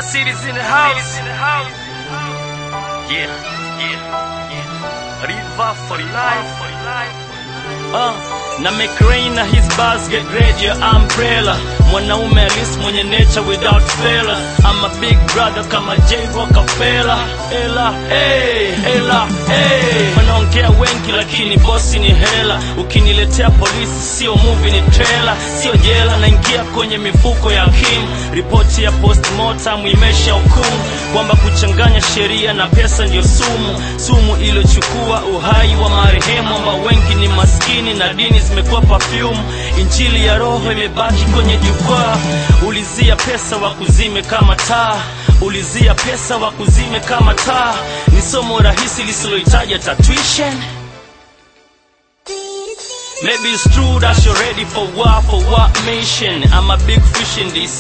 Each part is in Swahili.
city's in the house. Yeah, yeah, yeah. River for life. Uh, na make rain na his bars get red your umbrella mwanaume alis mwenye nature without fella I'm a big brother kama J Rockefeller ela hey, ela hey. wanaongea wengi lakini bosi ni hela ukiniletea polisi sio movie ni trailer sio jela naingia kwenye mifuko ya Kim ripoti ya postmortem imesha hukumu kwamba kuchanganya sheria na pesa ndio sumu sumu iliyochukua uhai wa marehemu ambao wengi ni maskini na dini zimekuwa perfume injili ya roho imebaki kwenye jukwaa ulizia pesa wa kuzime kama taa ulizia pesa wa kuzime kama taa ni somo rahisi lisilohitaji hata tuition Maybe it's true that you're ready for what, for what mission? I'm a big fish in this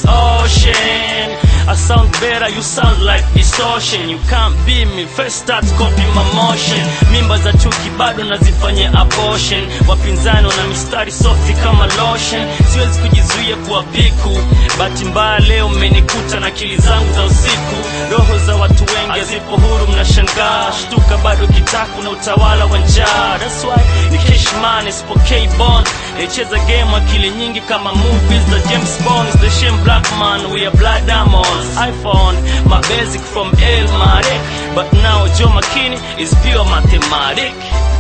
ocean. I sound better, you sound like distortion. You can't be me, first start copy my motion. Mimba za chuki bado nazifanyia abortion. Wapinzani wana mistari softi kama lotion. Siwezi kujizuia kuwa piku. Bahati mbaya leo mmenikuta na akili zangu za usiku. Roho za watu wengi hazipo huru, mnashangaa. Shtuka bado kitaku na utawala wa njaa. That's why ni Cashman, isipokei bond. Naicheza game akili nyingi kama movies za James Bond. It's the shame black man, we are blood diamonds. iPhone, my basic from El Marek. But now Joe McKinney is pure mathematic.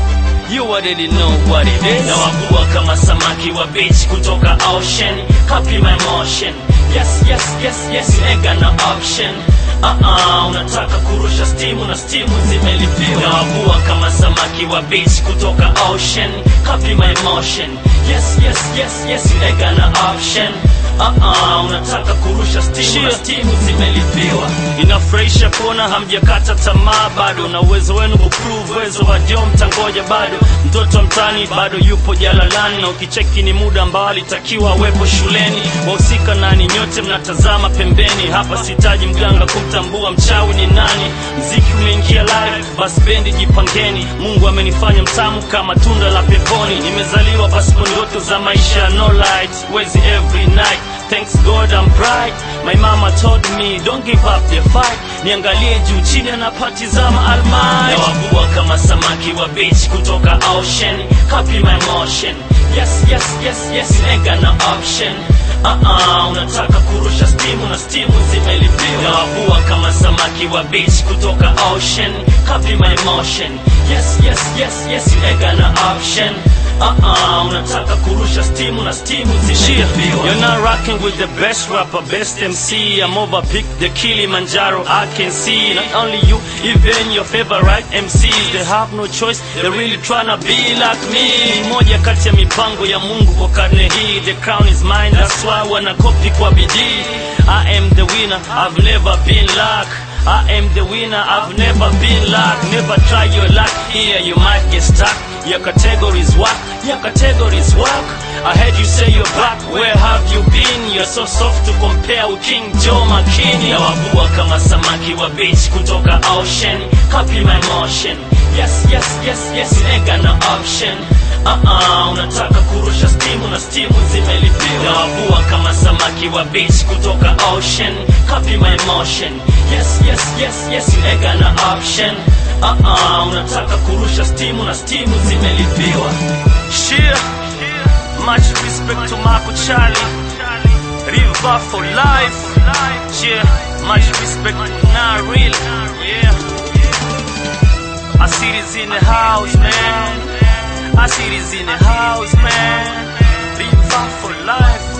You already know what it is. Nawavua kama samaki wa beach kutoka ocean. Copy my motion. Yes, yes, yes, yes, you ain't got no option. Uh-uh, unataka kurusha stimu na stimu zimelipiwa. Nawavua kama samaki wa beach kutoka ocean. Copy my motion. Yes, yes, yes, yes, you ain't got no option. Uh-uh, unataka kurusha stimu na stimu zimelipiwa. Inafurahisha kuona hamjakata tamaa bado, na uwezo wenu kuprove uwezo wa Joe mtangoja bado. Mtoto mtani bado yupo jalalani, na ukicheki ni muda ambao alitakiwa awepo shuleni. Wahusika nani? Nyote mnatazama pembeni. Hapa sitaji mganga kumtambua mchawi ni nani. Mziki umeingia live, basi bendi jipangeni. Mungu amenifanya mtamu kama tunda la peponi. Nimezaliwa pasipo ndoto za maisha, no light, wezi every night Thanks God I'm bright. My mama told me don't give up the fight. Niangalie juu chini anapatizama almighty. Nawavua kama samaki wa beach kutoka ocean. Copy my motion. Yes, yes, yes, yes, you ain't got no option. Uh-uh, unataka kurusha stimu na stimu zimelipiwa. Nawavua kama samaki wa beach kutoka ocean. Copy my motion. Yes, yes, yes, yes, you ain't got no option. Uh-uh, unataka kurusha stimu na stimu zimelipiwa. You're not rocking with the best rapper, best MC. I'm over pick the Kilimanjaro. I can see not only you, even your favorite MCs. They have no choice, they're really tryna be like me. Ni moja kati ya mipango ya Mungu kwa karne hii. The crown is mine, that's why wanakopi kwa bidii. I am the winner, I've never been like. I am the winner, I've never been like. Never try your luck here, you might get stuck. Your categories work, your categories work. I heard you say you're back, where have you been? You're so soft to compare with King Joe McKinney. Nawavua kama samaki wa beach kutoka ocean. Copy my motion. Yes, yes, yes, yes, you ain't got no option. Uh-uh, unataka kurusha stimu na stimu zimelipiwa. Nawavua kama samaki wa beach kutoka ocean. Copy my motion. Yes, yes, yes, yes, you ain't got no option. Uh-uh, unataka kurusha stimu na stimu zimelipiwa. Shia, much respect to Marco Charlie. River for life. Yeah, much respect to Nah Real. Yeah. I see this in the house, man. I see this in the house, man. River for life.